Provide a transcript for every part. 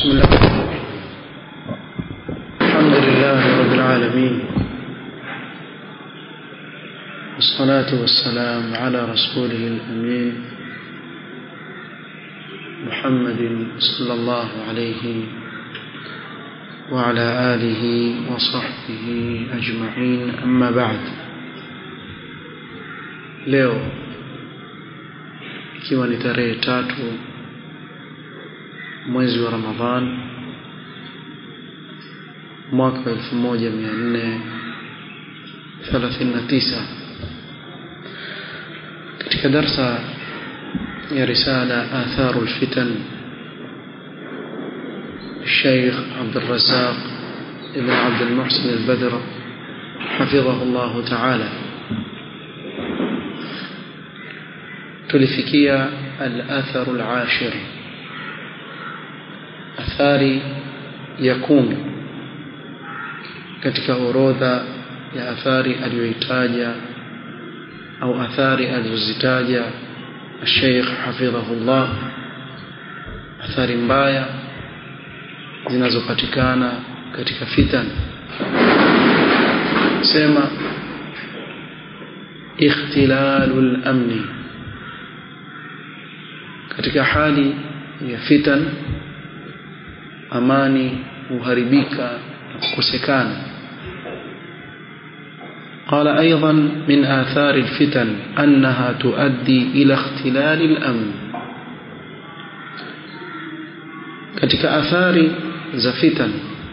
بسم الله الحمد لله رب العالمين والصلاة والسلام على رسوله الأمين محمد صلى الله عليه وعلى آله وصحبه أجمعين أما بعد leo ikiwa ni tarehe tatu mwezi wa Ramadhan mwaka 1439 katika darsa ya risala atharu alfitan الشيخ عبد الرزاق ابن عبد المحسن البدر حفظه الله تعالى tulifikia al-athar al-ashir athari ya kumi katika orodha ya athari aliyoitaja au athari alizozitaja Sheikh hafidhahullah athari mbaya zinazopatikana katika fitan sema ikhtilalul amni katika hali ya fitan amani huharibika na kukosekana قال أيضا من آثار الفتن أنها تؤدي إلى اختلال الأمن katika athari za fitan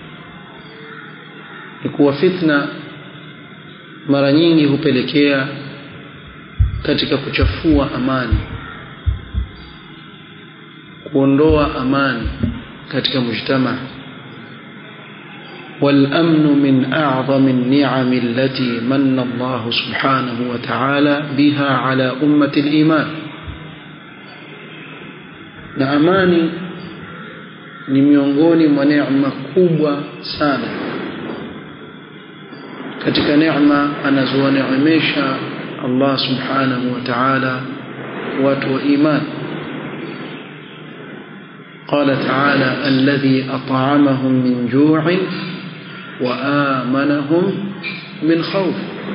ni kuwa fitna mara nyingi hupelekea katika kuchafua amani kuondoa amani katika mujtama والأمن من أعظم النعم التي من الله سبحانه وتعالى بها على أمة الإيمان na amani ni miongoni mwa neema kubwa sana katika neema anazowaneemesha Allah subhanahu wa ta'ala watu wa imani قال تعالى الذي أطعمهم من جوع وآمنهم من خوف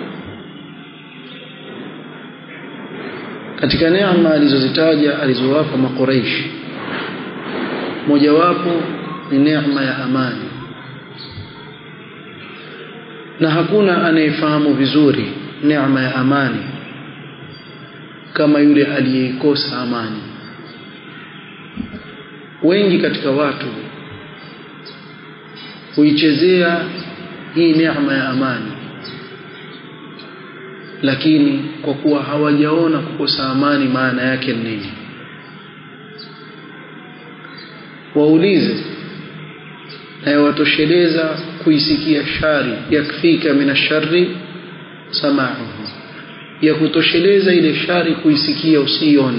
katika neema alizozitaja alizowapa makuraish mojawapo ni neema ya amani na hakuna anayefahamu vizuri neema ya amani kama yule aliyeikosa amani wengi katika watu huichezea hii neema ya amani lakini kwa kuwa hawajaona kukosa amani maana yake nini waulize na yawatosheleza kuisikia shari yakfika min ashari samauhu ya kutosheleza ile shari kuisikia usione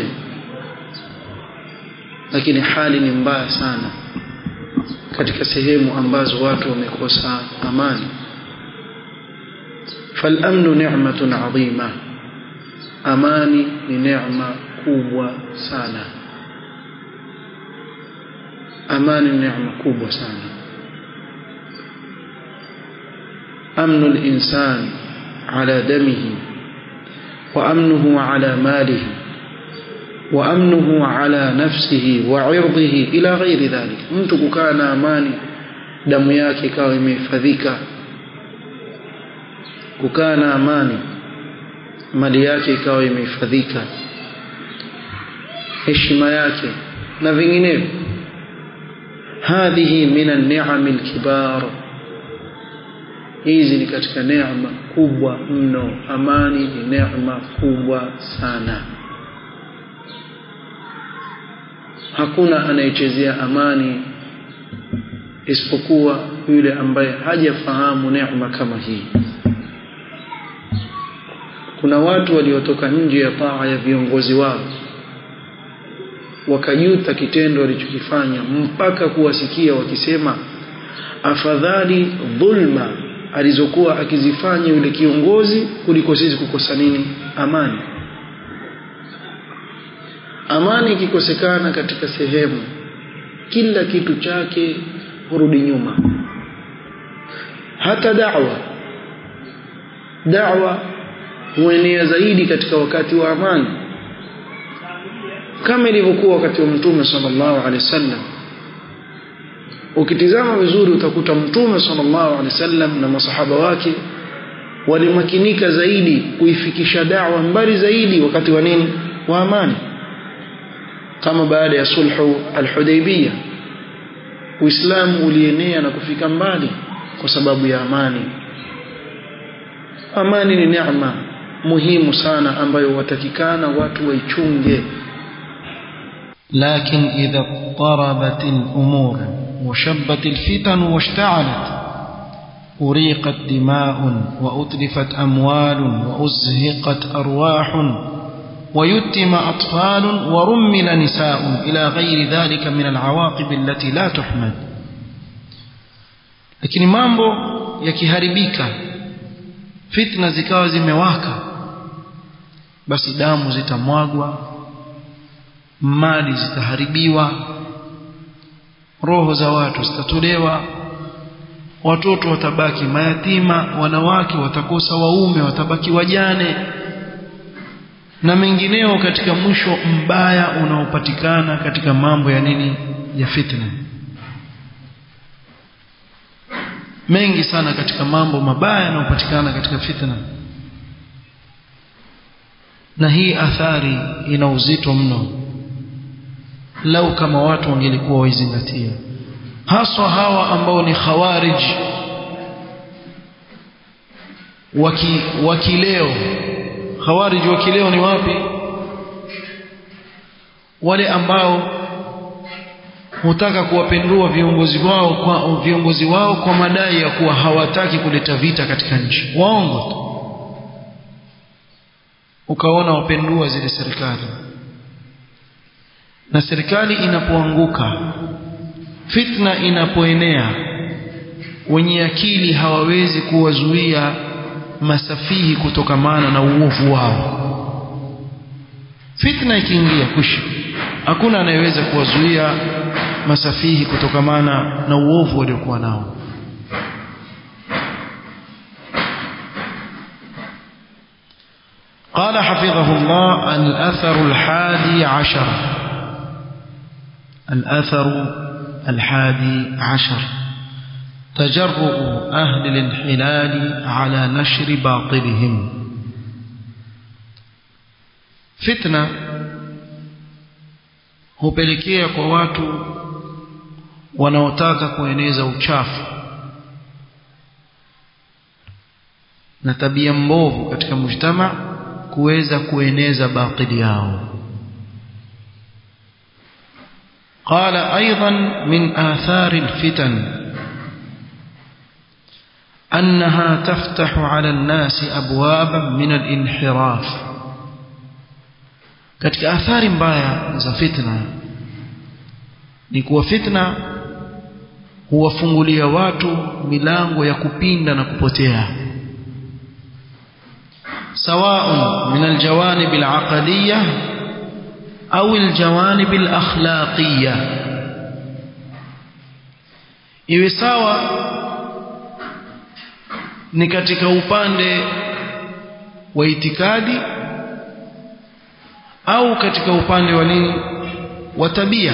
lakini hali ni mbaya sana katika sehemu ambazo watu wamekosa amani فالامن نعمه عظيمه amani ni neema kubwa sana amani ni neema kubwa sana امن الانسان على دمه وامنه على ماله وامنه على نفسه وعرضه الى غير ذلك mtu kukaa na amani damu yake ikawa imehifadhika kukaa na amani mali yake ikawa imehifadhika heshima yake na vinginevyo hadhihi min an-ni'am al-kibar hizi ni katika neema kubwa mno amani ni neema kubwa sana hakuna anayechezea amani isipokuwa yule ambaye hajafahamu neema kama hii kuna watu waliotoka nje ya taa ya viongozi wao wakajuta kitendo walichokifanya mpaka kuwasikia wakisema afadhali dhulma alizokuwa akizifanya yule kiongozi kuliko sisi kukosa nini amani amani ikikosekana katika sehemu kila kitu chake hurudi nyuma hata da'wa da'wa huenea zaidi katika wakati wa amani kama ilivyokuwa wakati wa mtume sallallahu alaihi wasallam ukitizama vizuri utakuta mtume sallallahu alaihi wasallam na masahaba wake walimakinika zaidi kuifikisha da'wa mbali zaidi wakati wa nini wa amani kama baada ya sulhu al-Hudaybiyah Uislamu ulienea na kufika mbali kwa sababu ya amani amani ni neema muhimu sana ambayo watakikana watu waichunge لكن إذا اضطربت الأمور وشبت الفتن واشتعلت أريقت دماء وأتلفت أموال وأزهقت أرواح ويتم أطفال ورمل نساء إلى غير ذلك من العواقب التي لا تحمد lakini mambo yakiharibika fitna zikawa zimewaka basi damu zitamwagwa mali zitaharibiwa roho za watu zitatolewa watoto watabaki mayatima wanawake watakosa waume watabaki wajane na mengineo katika mwisho mbaya unaopatikana katika mambo ya nini ya fitna mengi sana katika mambo mabaya yanayopatikana katika fitna na hii athari ina uzito mno lau kama watu wangelikuwa waizingatia haswa hawa ambao ni khawarij waki wakileo khawarij wakileo ni wapi wale ambao hutaka kuwapendua viongozi wao kwa viongozi wao kwa madai ya kuwa hawataki kuleta vita katika nchi waongo tu ukaona wapendua zile serikali na serikali inapoanguka fitna inapoenea wenye akili hawawezi kuwazuia masafihi kutokamana na uovu wao fitna ikiingia kushi hakuna anayeweza kuwazuia masafihi kutokamana na uovu waliokuwa nao قال حفظه الله الأثر الحادي عشر الأثر الحادي عشر تجرؤ أهل الانحلال على نشر باطلهم فتنة hupelekea kwa watu wanaotaka kueneza uchafu na tabia mbovu katika mujtama kuweza kueneza batili yao قال أيضا من آثار الفتن أنها تفتح على الناس أبوابا من الانحراف katika athari mbaya za fitna ni kuwa fitna huwafungulia watu milango ya kupinda na kupotea سواء من الجوانب العقدية أو الجوانب الأخلاقية iwe sawa ni katika upande wa itikadi au katika upande wa nini wa tabia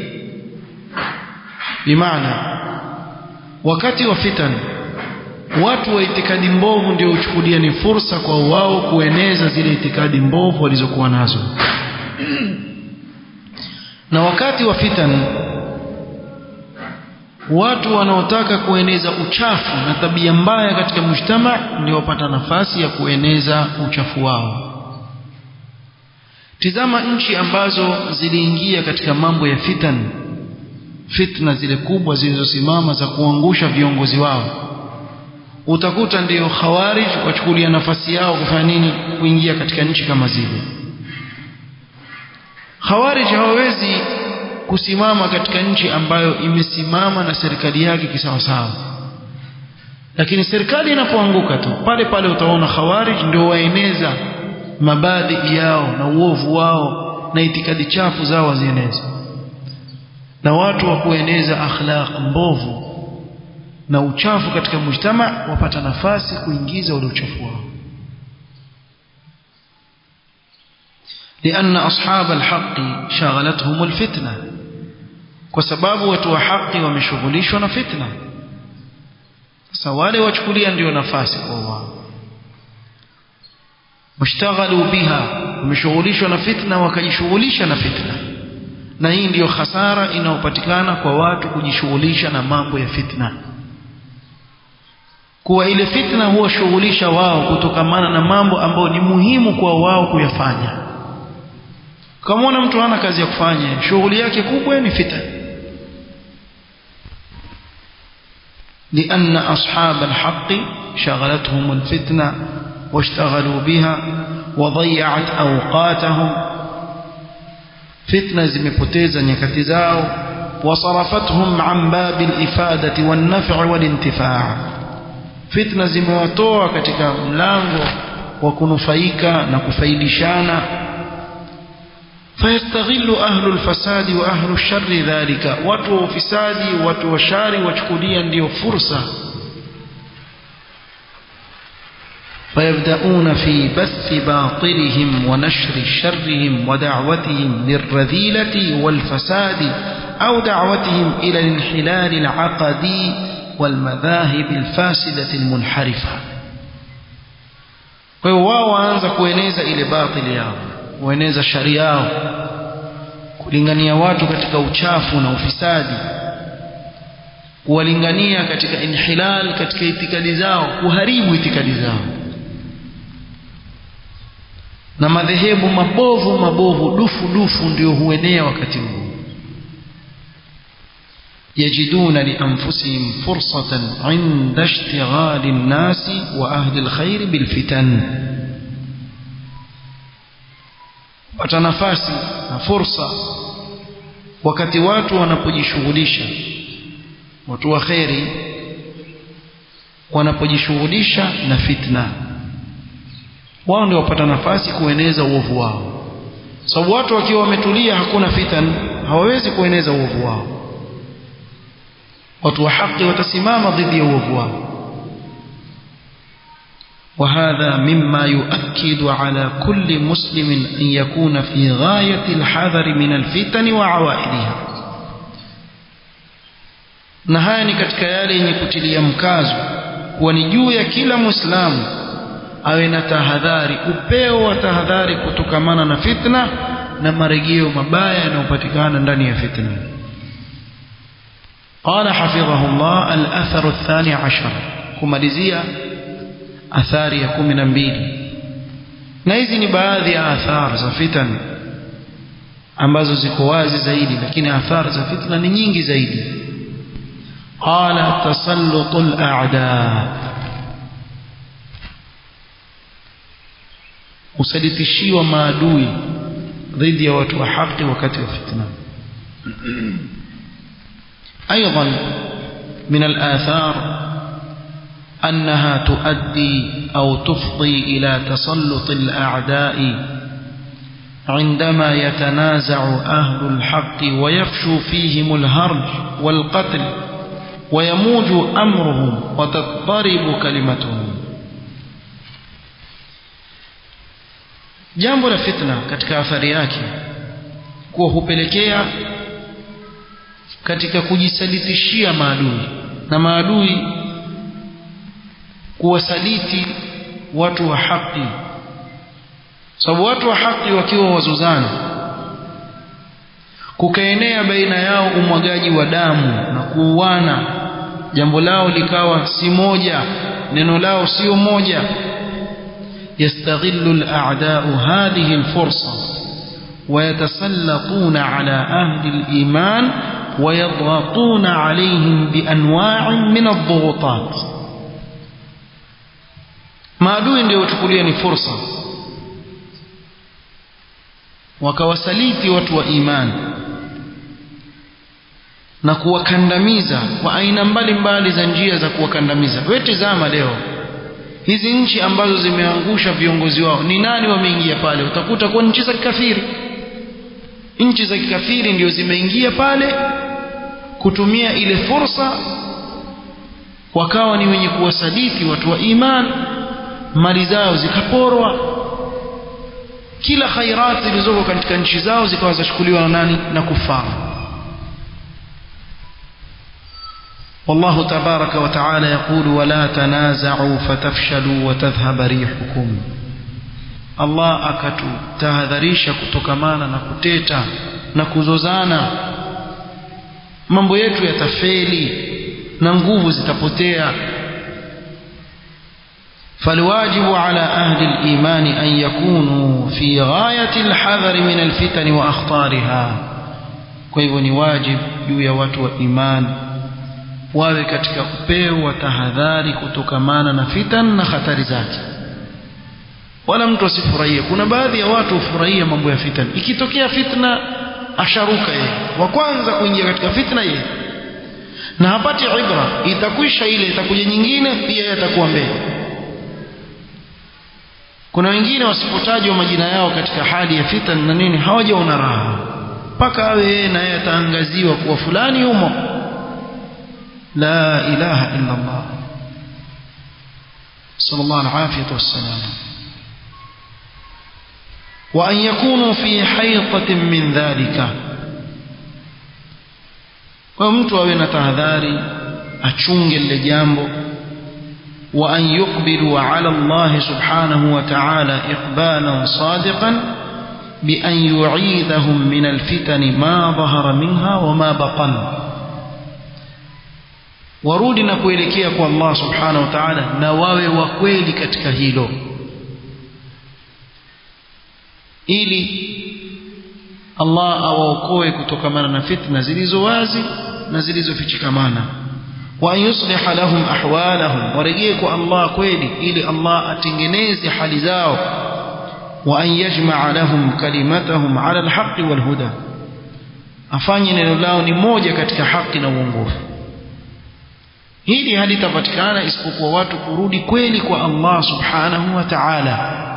bimaana wakati wa fitan watu wa itikadi mbovu ndio huchukulia ni fursa kwa wao kueneza zile itikadi mbovu walizokuwa nazo na wakati wa fitan watu wanaotaka kueneza uchafu na tabia mbaya katika mujtama ndio wapata nafasi ya kueneza uchafu wao tizama nchi ambazo ziliingia katika mambo ya fitan fitna zile kubwa zilizosimama za kuangusha viongozi wao utakuta ndiyo khawarij wachukulia nafasi yao kufanya nini kuingia katika nchi kama zile khawarij hawawezi kusimama katika nchi ambayo imesimama na serikali yake kisawasawa lakini serikali inapoanguka tu pale pale utaona khawarij ndio waeneza mabadhi yao na uovu wao na itikadi chafu zao wazieneza na watu wa kueneza akhlaq mbovu na uchafu katika mujtama wapata nafasi kuingiza ule uchafu wao لأن أصحاب الحق شغلتهم الفتنة وسباب وتو حق ومشغوليشون فتنة سوالي وچكوليا ndio nafasi kwa wao mushtaghalu biha wameshughulishwa na fitna wakajishughulisha na fitna na hii ndiyo hasara inayopatikana kwa watu kujishughulisha na mambo ya fitna kuwa ile fitna huwashughulisha wao kutokamana na mambo ambayo ni muhimu kwa wao kuyafanya kama mtu hana kazi ya kufanya shughuli yake kubwa ni fitna لأن أصحاب الحق شغلتهم الفتنة واشتغلوا بها وضيعت أوقاتهم فتنة زمبتيزا يكتزاو وصرفتهم عن باب الإفادة والنفع والانتفاع فتنة زمواتوا katika mlango wa kunufaika na kufaidishana فيستغل أهل الفساد وأهل الشر ذلك watu fisadi watu washari wachukulia ndio fursa فيبدأون في بث باطلهم ونشر شرهم ودعوتهم للرذيلة والفساد أو دعوتهم إلى الانحلال العقدي والمذاهب الفاسدة المنحرفة وهو waanza kueneza ile batili yao kueneza shari yao kulingania watu katika uchafu na ufisadi kuwalingania katika inhilal katika itikadi zao kuharibu itikadi zao na madhehebu mabovu mabovu dufu dufu ndio huenea wakati huu يجدون لأنفسهم فرصة عند اشتغال الناس وأهل الخير بالفتن watanafasi na fursa wakati watu wanapojishughulisha watu wa kheri wanapojishughulisha na fitna wao ndio wapata nafasi kueneza uovu wao sababu watu wakiwa wametulia hakuna fitan hawawezi kueneza uovu wao watu wa haki watasimama dhidi ya uovu wao وهذا مما يؤكد على كل مسلم أن يكون في غاية الحذر من الفتن وعوائدها na haya ni katika yale yenye kutilia mkazo kuwa ni juu ya kila mwislamu awe na tahadhari upeo wa tahadhari kutokamana na fitna na marejeo mabaya yanayopatikana ndani ya fitna قال حفظه الله الأثر الثاني عشر kumalizia athari ya kumi na mbili na hizi ni baadhi ya athari za fitan ambazo ziko wazi zaidi lakini athari za fitna ni nyingi zaidi qala tasallutul a'da usalitishiwa maadui dhidi ya watu wa haki wakati wa fitna ايضا من الاثار أنها تؤدي أو تفضي إلى تسلط الأعداء عندما يتنازع أهل الحق ويفشو فيهم الهرج والقتل ويموج أمرهم وتضطرب كلمتهم jambo la fitna katika athari yake kuwa hupelekea katika kujisalitishia maadui na maadui kuwasaliti watu wa haki sababu watu wa haki wakiwa wazuzana kukaenea baina yao umwagaji wa damu na kuuana jambo lao likawa si moja neno lao sio moja يستغل الأعداء هذه الفرصة ويتسلطون على أهل الإيمان ويضغطون عليهم بأنواع من الضغوطات maadui ndio wachukulia ni fursa wakawasaliti watu wa imani na kuwakandamiza kwa aina mbalimbali za njia za kuwakandamiza wewe tizama leo hizi nchi ambazo zimeangusha viongozi wao ni nani wameingia pale utakuta kwa nchi za kikafiri nchi za kikafiri ndio zimeingia pale kutumia ile fursa wakawa ni wenye kuwasadiki watu wa iman mali zao zikaporwa kila khairat zilizoko katika nchi zao zikawa zachukuliwa na nani na kufara والله تبارك وتعالى يقول ولا تنازعوا فتفشلوا وتذهب ريحكم Allah akatutahadharisha kutokamana na kuteta na kuzozana mambo yetu yatafeli na nguvu zitapotea فالواجب على أهل الإيمان أن يكونوا في غاية الحذر من الفتن وأخطارها kwa ni wajib juu ya watu wa iman wawe katika upeo wa tahadhari kutokamana na fitan na hatari zake wala mtu asifurahie kuna baadhi ya watu hufurahia mambo ya fitan ikitokea fitna asharuka yeye wa kwanza kuingia katika fitna yeye na hapati ibra itakwisha ile itakuja nyingine pia yeye atakuwa mbele kuna wengine wasipotajwa majina yao katika hali ya fitan na nini hawajaona raha mpaka awe yeye na yeye ataangaziwa kuwa fulani yumo la ilaha illa Allah sallallahu alaihi wasallam وأن يكونوا في حيطة من ذلك ومtu awe na tahadhari achunge lile jambo وأن يقبلوا على الله سبحانه وتعالى إقبالا صادقا بأن يعيذهم من الفتن ما ظهر منها وما بطن warudi na kuelekea kwa Allah subhanahu wa ta'ala na wawe wa kweli katika hilo ili Allah awaokoe kutokamana na fitna zilizo wazi na zilizofichikamana wa yusliha lahum ahwalahum warejee kwa Allah kweli ili Allah atengeneze hali zao wa an yajmaa lahum kalimatahum ala alhaqi walhuda afanye neno lao ni moja katika haki na uongofu hili halitapatikana isipokuwa watu kurudi kweli kwa Allah subhanahu wa ta'ala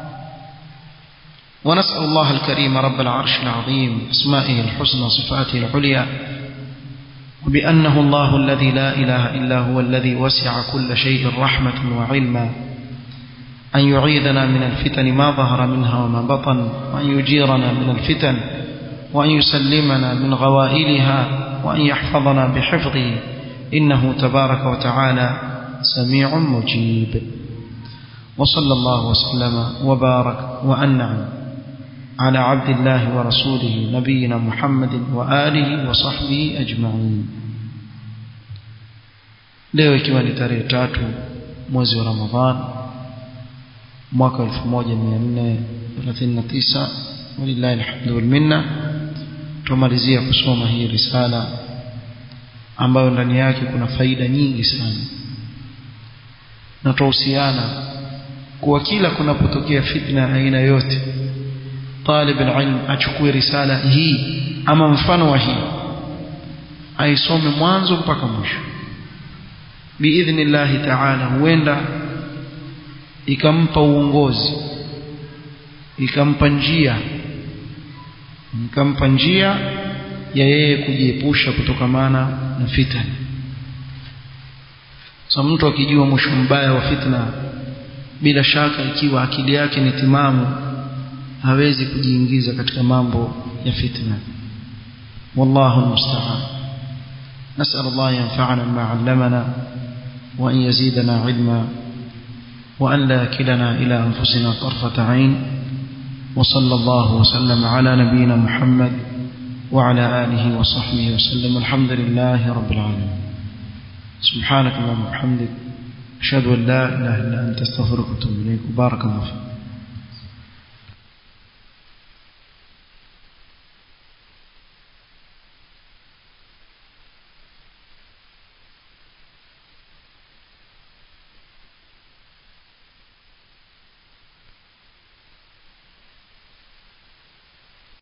ونسأل الله الكريم رب العرش العظيم اسمائه الحسنى صفاته العليا وبأنه الله الذي لا إله إلا هو الذي وسع كل شيء رحمة وعلما أن يعيذنا من الفتن ما ظهر منها وما بطن وأن يجيرنا من الفتن وأن يسلمنا من غوائلها وأن يحفظنا بحفظه إنه تبارك وتعالى سميع مجيب وصلى الله وسلم وبارك وأنعم على عبد الله ورسوله نبينا محمد وآله وصحبه أجمعين leo ikiwa ni tarehe tatu mwezi wa ramadhan mwaka 1439 walillahi alhamdu walminna tumalizia kusoma hii risala ambayo ndani yake kuna faida nyingi sana na tuhusiana kuwa kila kunapotokea fitna aina yote talib alilm achukue risala hii ama mfano wa hii aisome mwanzo mpaka mwisho biidhnillahi taala huenda ikampa uongozi ikampa njia ikampa njia ya yeye kujiepusha kutokamana na fitna so mtu akijua mwisho mbaya wa fitna bila shaka ikiwa akili yake ni timamu hawezi kujiingiza katika mambo ya fitna wallahu almusta'an نسأل الله ينفعنا بما علمنا وأن يزيدنا علما وأن لا يكلنا إلى أنفسنا طرفة عين وصلى الله وسلم على نبينا محمد وعلى آله وصحبه وسلم الحمد لله رب العالمين سبحانك اللهم وبحمدك أشهد أن لا إله إلا أنت استغفرك وأتوب إليك وبارك الله فيك